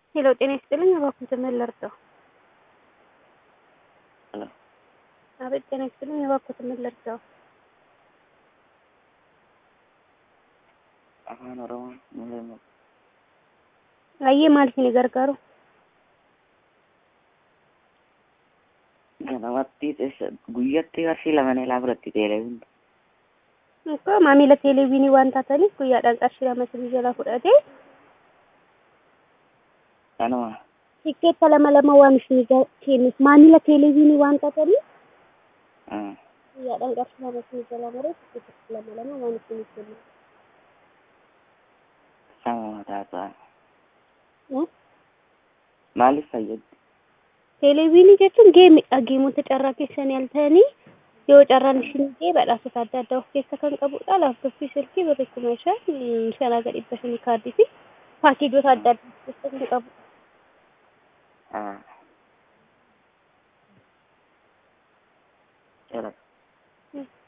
ሄሎ ጤና ይስጥልኝ። እባክዎትን ምን ልርዳው? ሄሎ አቤት ጤና ይስጥልኝ። እባክዎትን ምን ልርዳው? afaan oromoon ni leellifama. Ayyee maal isin gargaaru? Ganamatti teessa guyyatti qarshii lama neelaa fudhatti teeleeviin Akka maamila teeleviinii waan taataniif guyyaadhaan qarshii lama isin jalaa fudhatee kanuma tikkeetta lama lama waan isin kennuuf maamila teeleviinii waan taataniif ah, guyyaadhaan qarshii lama isin jalaa maree tikkeetta lama lama waan isin kennuuf. sama mataa ta'a maaliif fayyaddi? Teeleviinii jechuun geemidha. Geemota carraa keessanii al ta'anii yoo carraan isin ga'e badhaasota adda addaa of keessa kan qabudha. Laaptooppii silkii birrii kuma shan shanaa gadi dhibba shanii kaardii fi paakeejota adda addaa of keessa kan qabudha. Ah. Jala